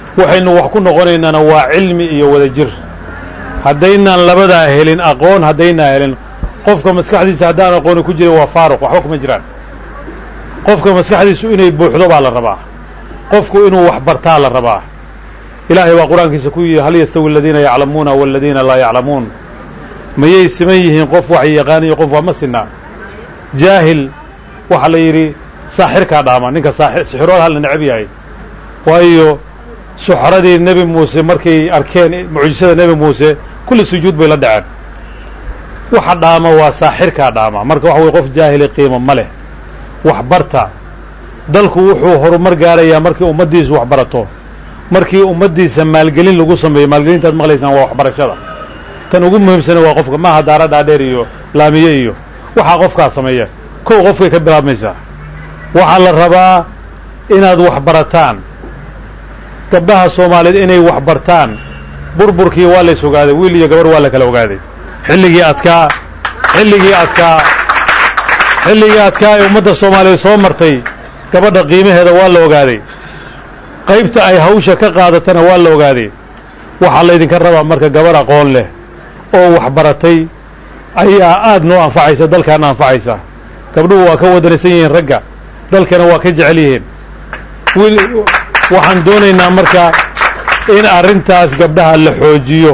waxaynu wax ku noqonaynaana waa cilmi iyo wadajir haddaynaan labadaa helin aqoon haddaynaa helin qofka maskaxdiisa haddaan aqooni ku jirin waa faaruq waxba kuma jiraan qofka maskaxdiisu inay buuxdo baa la rabaa qofku inuu wax bartaa la rabaa ilaahay baa qur-aankiisa ku yidhi hal yastawi aladiina yaclamuuna waladiina laa yaclamuun mayay siman yihiin qof wax yaqaan iyo qof waa ma sinaa jaahil waxaa la yidhi saaxirkaa dhaama ninka sixirooda hal la necab yahay waayo suxradii nebi muuse markay arkeen mucjisada nebi muuse kulli sujuud bay la dhaceen waxa dhaama waa saaxirkaa dhaama marka waxa weye qof jaahili qiimo ma leh waxbarta dalku wuxuu horumar gaarayaa markii ummaddiisu wax barato markii ummaddiisa maalgelin lagu sameeyo maalgelintaad maqlaysaan waa waxbarashada tan ugu muhiimsana waa qofka maaha daara dhaadheer iyo laamiye iyo waxaa qofkaa sameeya kow qofkay ka bilaabmaysaa waxaa la rabaa inaad wax barataan gabdhaha soomaaliyeed inay wax bartaan burburkii waa lays ogaaday wiil iyo gabar waa la kala ogaaday xilligii adkaa xilligii adkaa xilligii adkaa ee ummadda soomaaliyeed soo martay gabadha qiimaheeda waa la ogaaday qaybta ay hawsha ka qaadatana waa la ogaaday waxaa laydinka rabaa marka gabarh aqoon leh oo wax baratay ayaa aad noo anfacaysa dalkaana anfacaysa gabdhuhu waa ka wadanaysan yihiin ragga dalkana waa ka jecel yihiin wiil waxaan doonaynaa marka in arrintaas gabdhaha la xoojiyo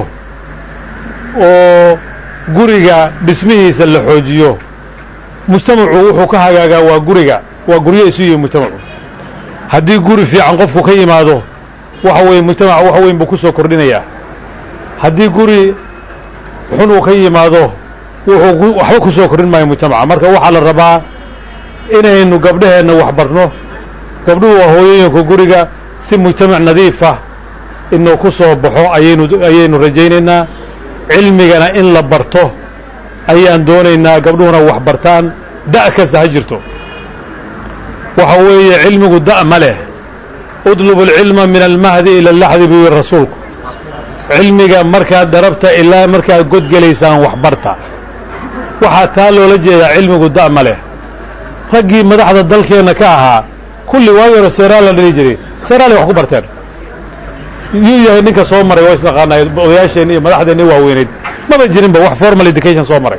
oo guriga dhismihiisa la xoojiyo mujtamacu wuxuu ka hagaagaa waa guriga waa guryo isu yihi mujtamacu haddii guri fiican qofku ka yimaado waxa weeye mujtamaca wax weyn buu ku soo kordhinayaa haddii guri xun uu ka yimaado wuxuu waxba ku soo kordhin maayo mujtamaca marka waxaa la rabaa inaynu gabdhaheenna wax barno gabdhuhu waa hooyooyinka guriga si mujtamac nadiifa inuu ku soo baxo ayaynu ayaynu rajaynaynaa cilmigana in la barto ayaan doonaynaa gabdhuhuna wax bartaan da' kasta ha jirto waxa weeye cilmigu da' ma leh udlubu alcilma min almahdi ila alaxdi buu yihi rasuulku cilmiga markaad darabta ilaa markaad godgelaysaan wax barta waxaa taa loola jeedaa cilmigu da' ma leh raggii madaxda dalkeenna ka ahaa kulli waagi hore seeraal la dhali jiray seeraalay wax ku barteen yuu yahay ninka soo maray waa isnaqaanay odayaasheenni iyo madaxdeenni waaweyneyd maba jirinba wax formal education soo maray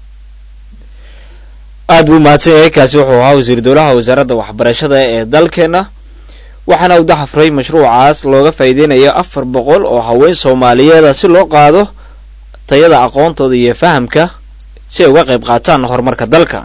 aad buu mahadsan yahay kaasi wuxuu ahaa wasiir dowlaha wasaaradda waxbarashada ee dalkeenna waxaana uu daxafray mashruucaas looga faa'iideynayo afar boqol oo haween soomaaliyeeda si loo qaado tayada aqoontooda iyo fahamka si ay uga qayb qaataan horumarka dalka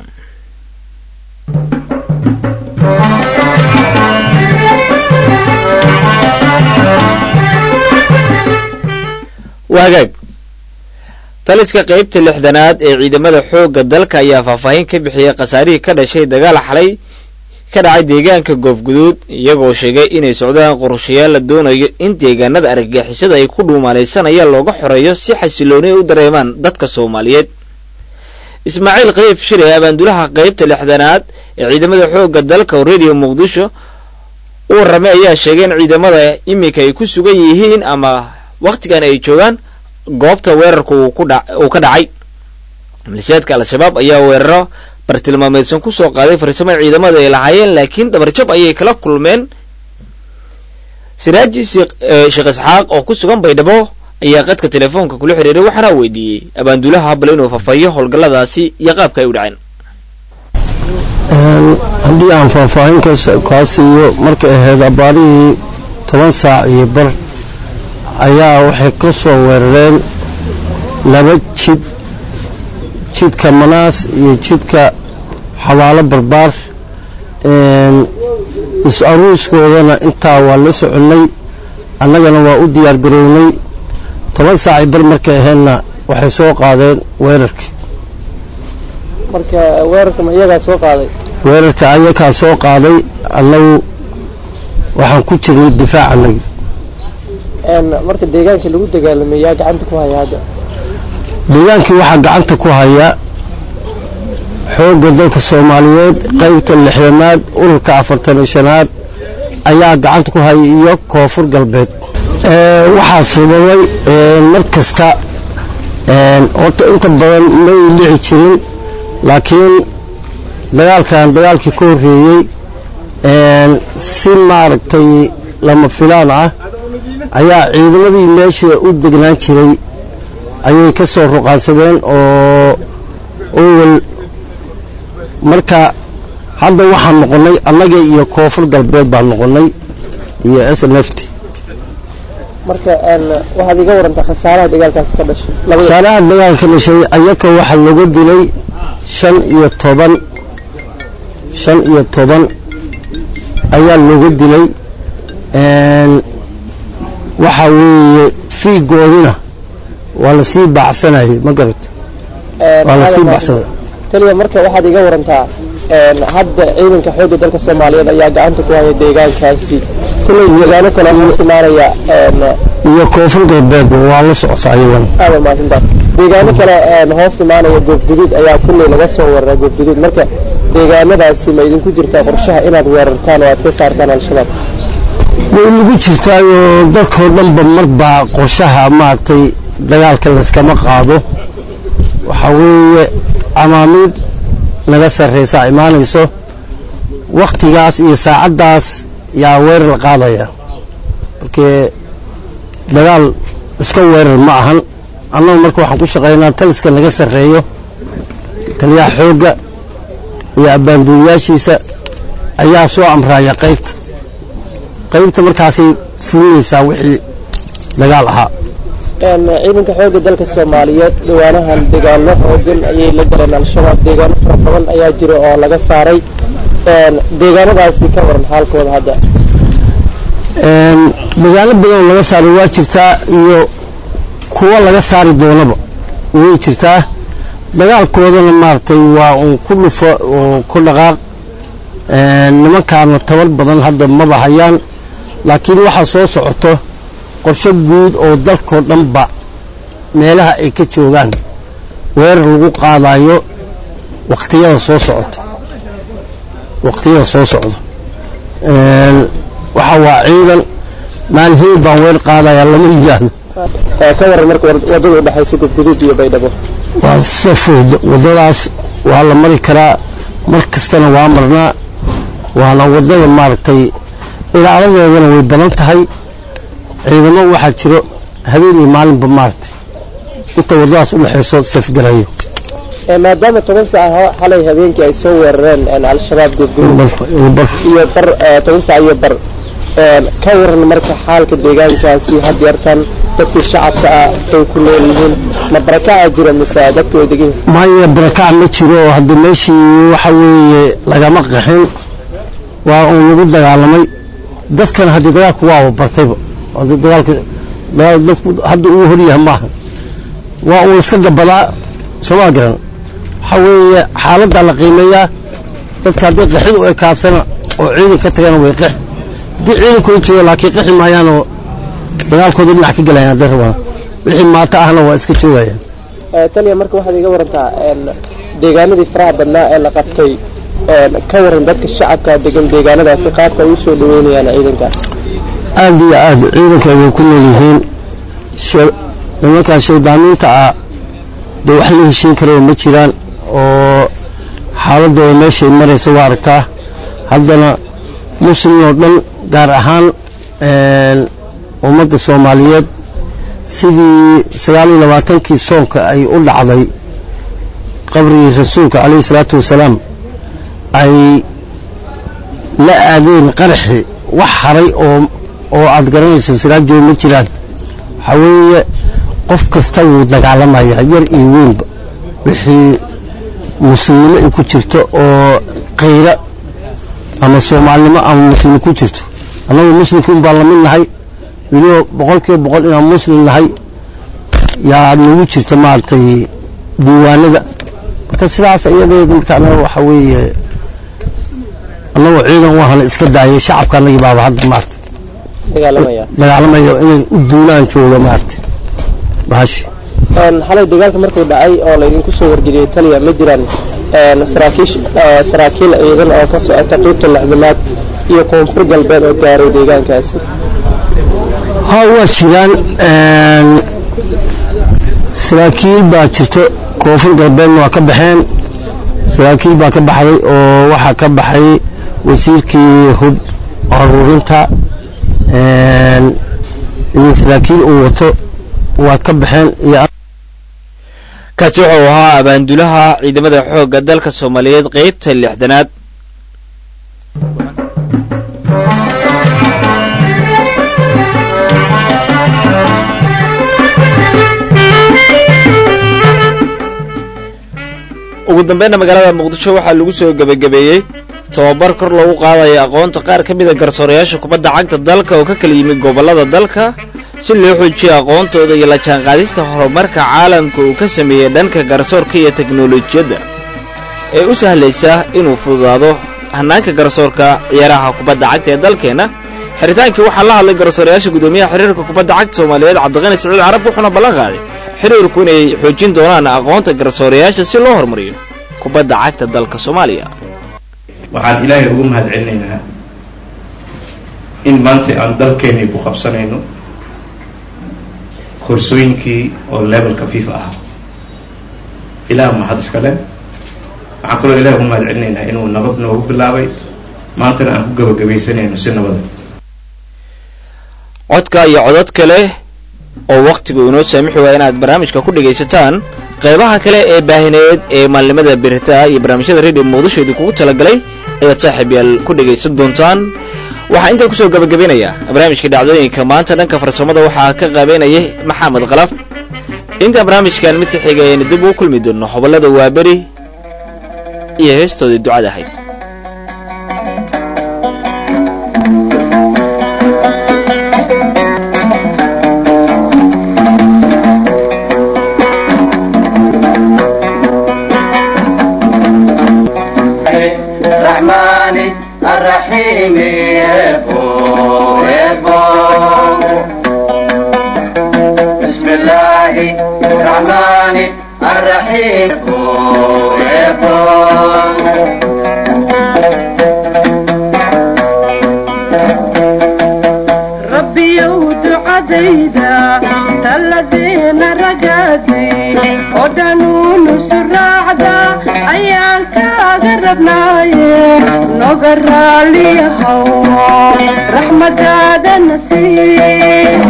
waa hagaag taliska qaybta lixdanaad ee ciidamada xoogga dalka ayaa faahfaahin ka bixiyey khasaarihii ka dhashay dagaal xalay ka dhacay deegaanka goofguduud iyagoo sheegay inay socdaan qorshayaal la doonayo in deegaanada argagixisada ay ku dhuumaalaysanayaan looga xoreeyo si xasilooni ay u dareemaan dadka soomaaliyeed ismaaciil khayf shire abaandulaha qaybta lixdanaad ee ciidamada xoogga dalka oo radio muqdisho u warramay ayaa sheegay in ciidamada iminka ay ku sugan yihiin ama wakhtigan ay joogaan goobta weerarka uu ka dhacay malishaadka al-shabaab ayaa weeraro bartilmaameedsan ku soo qaaday farsamo ciidamada ay lahaayeen laakiin dabarjab ayay kala kulmeen siraaji sheekh isxaaq oo ku sugan baydhabo ayaa qadka telefoonka kula xiriiray waxaana weydiiyey abaandulaha habal inuu fafahiyo howlgalladaasi iyo qaabka ay u dhaceen haddii aan faahfaahin kaa siiyo markay ahayd abaarihii toban saac iyo bar ayaa waxay ka soo weerareen laba jid jidka manaas iyo jidka xabaalo barbaar is-aruuskoodana intaa waa la soconnay annagana waa u diyaar garownay toban saaci bar markay ahaydna waxay soo qaadeen weerarkii marka weerarka ma iyagaa soo qaaday weerarka ayakaa soo qaaday annagu waxaan ku jirnay difaac annagi marka deegaankii lagu dagaalamay yaa gacanta ku haya hadda deegaankii waxaa gacanta ku haya xoogga dalka soomaaliyeed qaybta lixdanaad ururka afartan shanaad ayaa gacanta ku haya iyo koonfur galbeed waxaa sababay mar kasta horta inta badan may dhici jirin laakiin dagaalkan dagaalkii ka horreeyey si maaragtay lama filaan ah ayaa ciidamadii meesha u degnaan jiray ayay ka soo ruqaansadeen oo owel marka hadda waxaan noqonnay annaga iyo koonfur galbeed baan noqonnay iyo s n f t marka waxaad iga warantaa khasaaraha dagaalkaasi ka dhashay labada khasaaraha dagaalka dhashay ayaka waxaa looga dilay shan iyo toban shan iyo toban ayaa looga dilay waxaa weeye fiigoodina waa lasii baacsanayay ma garata waa lasii baxsaday taliya marka waxaad iga warantaa hadda ciidanka xoogga dalka soomaaliyeed ayaa gacanta ku haya deegaankaasi kulley deegaano kale hoos imaanaya iyo koonfur galbeedba waa la socota ayadan aada mahadsantahay deegaano kale hoos imaanaya goobguduud ayaa kulley laga soo weeraraa goobguduud marka deegaanadaasi ma idinku jirtaa qorshaha inaad weerartaan oo aad ka saartaan al-shabaab way nagu jirtaayoo dalkoo dhanba marbaa qorshaha maaragtay dagaalka layskama qaado waxaa weeye camaamiid naga sarraysaa imaanayso wakhtigaas iyo saacaddaas yaa weerar la qaadaya markee dagaal iska weerar ma ahan annagu marka waxaan ku shaqaynaa taliska naga sarreeyo taliyaha xoogga iyo abbaanduuliyaashiisa ayaa soo amraaya qaybta qaybta markaasay fulinaysaa wixii dagaal ahaa ciidanka xoogga dalka soomaaliyeed dhawaanahan deegaano xoogan ayay la galeen al-shabaab deegaano fara badan ayaa jira oo laga saaray deegaanadaasi ka waran xaalkooda hadda dagaalo badan oo laga saaray waa jirtaa iyo kuwa laga saari doonaba way jirtaa dagaalkoodana maaragtay waa uun ku dhufo oo ku dhaqaaq nimankaana tabar badan hadda maba hayaan laakiin waxaa soo socoto qorshe guud oo dalkoo dhanba meelaha ay ka joogaan weerar lagu qaadayo wakhtiyada soo socota wakhtiyada soo socda waxa waa ciidan maalin hilib baan weer qaadaya lama yidhaahdo ka waran marka wadada u dhexaysa gubguduud iyo baydhabo waa safood waddadaas waa la mari karaa mar kastana waa marnaa waana waddada maaragtay ilaaladeedana way badan tahay ciidamo waxaa jiro habeen iyo maalinba maaragtay inta waddadaas u dhexayso safgalayo maadaama toban saac xalay habeenkii ay soo weerareen al-shabaab gubguduud iyo bar toban saac iyo bar ka waran marka xaalka deegaankaasi had yartan dadkii shacabka ah say ku nool yihiin ma barakacaa jira mise dadku way degan yihiin maya barakac ma jiro oo hadda meeshii waxa weeye lagama qaxin waa uun lagu dagaalamay dadkana haddii dagaalku waaba bartayba haddii dagaalka dagaal dadku hadda uu horyahay maaha waa uun iska gabadaa sooma garan waxaa weeye xaaladdaa la qiimeeyaa dadka haddii qaxid u ekaatana oo ciidan ka tagana way qex haddii ciidankooda jooga laakiin qexi maayaanoo dagaalkooda dhinac ka gelayaan hadday rabaan wixii maato ahna waa iska joogayaan taliya marka waxaad iga warantaa deegaanadii faraha badnaa ee la qabtay ka waran dadka shacabka degan deegaanadaasi qaabka ay u soo dhaweynayaan ciidanka aad iyo aad ciidanka way ku nool yihiin nimankan shaydaamiinta ah dee wax la heshiin karaba ma jiraan oo xaaladooda meeshay maraysa waa aragtaa haddana muslim oo dhan gaar ahaan ummadda soomaaliyeed sidii sagaal iyo labaatankii soonka ay u dhacday qabrigii rasuulka calayhi salaatu wasalaam ay la aadeen qaraxi wax haray oo oo aad garanayso siraajooda ma jiraan waxaa weeye qof kasta wuu dagaalamayaa yar iyo weynba wixii muslimnimo ay ku jirto oo kayra ama soomaalinimo ama muslim ku jirto annagu muslimkiin baan lamid nahay weliba boqol kiiba boqol inaan muslim nahay yaa nagu jirta maaragtay diiwaanada marka sidaas iyadeed marka anaga waxaa weeye annagoo ciidan u ahana iska daayay shacabka annagii baaba hadda maaragtay dagaalamaya dagaalamayo inay u duulaan jooga maaragtay bahashi xalay dagaalka markuu dhacay oo laydinku soo wargeliyey taliya ma jiraan saraakiish saraakiil ciidan oo ka socota qiybta lixdamaad iyo koonfur galbeed oo gaaray deegaankaasi ha waa jiraan saraakiil baa jirto koonfur galbeedna waa ka baxeen saraakiil baa ka baxday oo waxaa ka baxay wasiirkii hub aruurinta iyo saraakiil uu wato waa ka baxeen iyo kaasi wuxuu ahaa abaandulaha ciidamada xoogga dalka soomaaliyeed qeybta lixdanaad ugu dambeynna magaalada muqdisho waxaa lagu soo gebagabeeyey tababar kor loogu qaadaya aqoonta qaar ka mida garsoorayaasha kubadda cagta dalka oo ka kala yimid gobollada dalka si loo xoojiyo aqoontooda iyo la jaanqaadista horumarka caalamka uu ka sameeyey dhanka garsoorka iyo teknolojiyadda ee u sahlaysa inuu fududaado hannaanka garsoorka ciyaaraha kubadda cagta ee dalkeenna xeritaankii waxaa la hadlay garsoorayaasha guddoomiyaha xiriirka kubadda cagta soomaaliyeed cabdiqani siciid carab wuxuuna ballan qaaday xiriirku inay xoojin doonaan aqoonta garsoorayaasha si loo horumariyo kubadda cagta dalka soomaaliya waxaan ilaahay ugu mahad celinaynaa in maanta aan dalkeennii ku qabsanayno koorsooyinkii oo levelka fifa ah ilaah mahad iskale waxaan kaloo ilahay ugu mahad celinaynaa inuu nabad noogu bilaabay maantana aan ku gabagabaysanayno si nabada codka iyo codod kale oo wakhtigu inoo saamixi waaya inaad barnaamijka ku dhegaysataan qaybaha kale ee baahineed ee maalnimada beritaa iyo barnaamijyada radio muqdishoodii kugu talagalay ayaad saaxiib yaal ku dhegaysan doontaan waxaa intaa kusoo gabagabaynayaa barnaamijka dhacdooyinka maanta dhanka farsamada waxaa ka qaabeynayay maxamed kalaf intaan barnaamijkan mid ka xiga ayaynu dib ugu kulmi doonno hobollada waaberi iyo heestoodii ducada ahayd الرحمن الرحيم يبو يبو بسم الله الرحمن الرحيم يبو يبو rabbiyow ducadayda taladiina ragaaday oo dhanuunu suraacda ayaan kaaga rabnaaye noga raaliyahow raxmadaada nasiib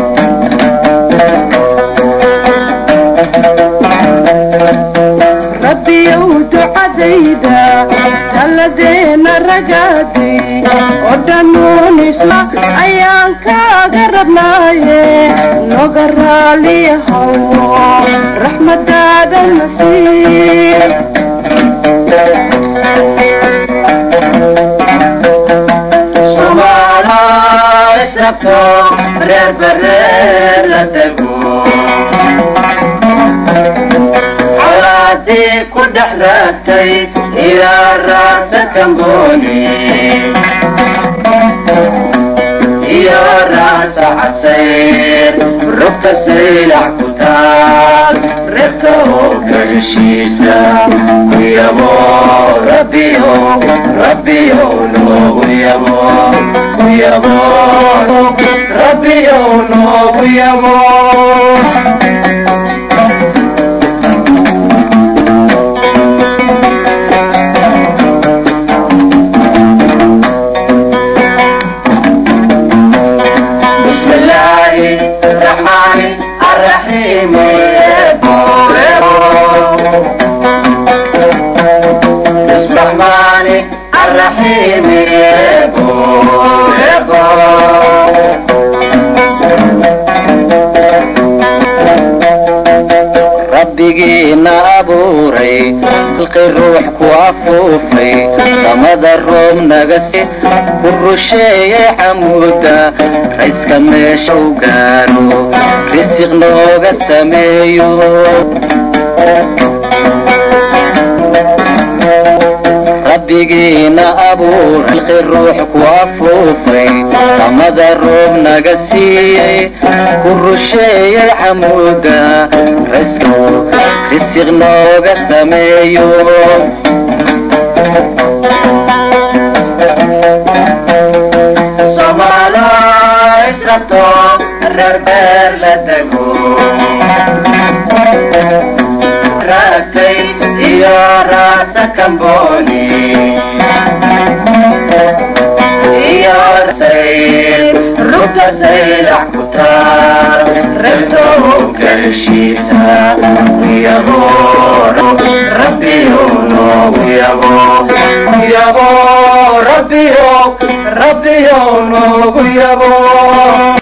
rabbiyow ducadayda taladeena ragaaday oo dhanuunisla ayaan kaaga rabnaaye noga raaliyahow raxmadaada nasiib Somala israfto reer bereer la dego colaadii ku dhex raagtay ilaa raasa kambooni iyo raasa casayr rugta saylac ku taal reebka oo gagashiisa ku yabo rabbiyo rabbiyo noogu yabo ku yabo rabbiyo noogu yabo بسم الله الرحمن الرحيم بسم الرحمن الرحيم rabbigiina abuuray halqi ruux ku afuufay samada roob naga si ku rusheeyay xamuuda rayska meesha u gaaro risiq nooga sameeyo rabbigiina abuur halqi ruux ku afuufay samada roob naga siiyey ku rusheeyay xamuuda rayska risiq nooga sameeyo Somalo israfto reer beer la dego raagtay iyo raasa kambooni iyo sayr rugta saylac ku taal heshiisa yabo rabbiyo noogu yabo yabo rabbiyo rabbiyo noogu yabo